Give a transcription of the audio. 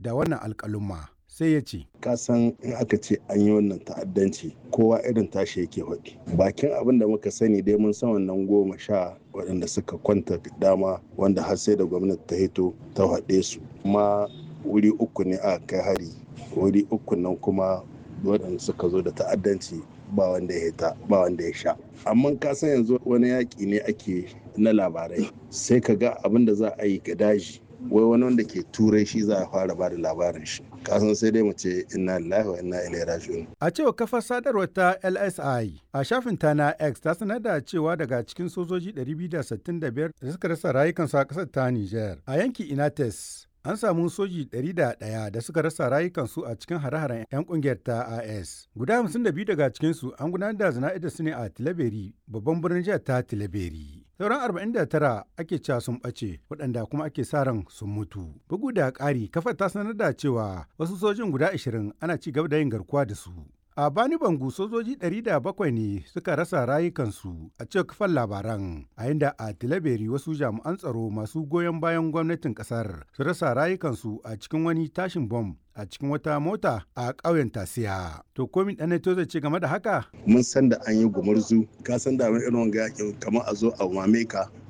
da wannan alƙaluma. sai ya ce ka san in aka ce an yi wannan ta'addanci kowa irin tashi yake faɗi bakin abin da muka sani dai mun san wannan goma sha waɗanda suka kwanta dama wanda har sai da gwamnati ta hito ta haɗe su kuma wuri uku ne aka kai hari wuri uku nan kuma waɗanda suka zo da ta'addanci ba wanda ya hita ba wanda ya sha amma ka san yanzu wani yaƙi ne ake na labarai sai ka ga abin da za a yi ga daji wai wani wanda ke turai shi za a fara ba da labarin shi kasan sai dai mu ce inna lillahi wa inna ilaihi raji'un a cewa kafar sadarwar ta LSI a shafin ta na X ta sanar da cewa daga cikin sojoji 265 da suka rasa rayukansu a kasar ta Niger a yankin Inates an samu soji 101 da suka rasa rayukansu a cikin hare-haren 'yan kungiyar ta AS. Guda 52 daga cikinsu an gudanar da zana'idar su ne a Tilaberi, babban birnin jihar ta Tilaberi. Sauran 49 ake cewa sun ɓace waɗanda kuma ake sa ran sun mutu. Bugu da ƙari, kafar ta sanar da cewa wasu sojin guda 20 ana ci gaba da yin garkuwa da su. A Bani Bangu sojoji 700 ne suka rasa rayukansu a cikin kafan labaran, a inda a Tilaberi wasu jami'an tsaro masu goyon bayan gwamnatin kasar su rasa rayukansu a cikin wani tashin bom a cikin wata mota a ƙauyen Tasiya. To komi ɗan to zai ce game da haka? Mun san da an yi gumurzu, ka san da irin wanga yakin kamar a zo a mame ka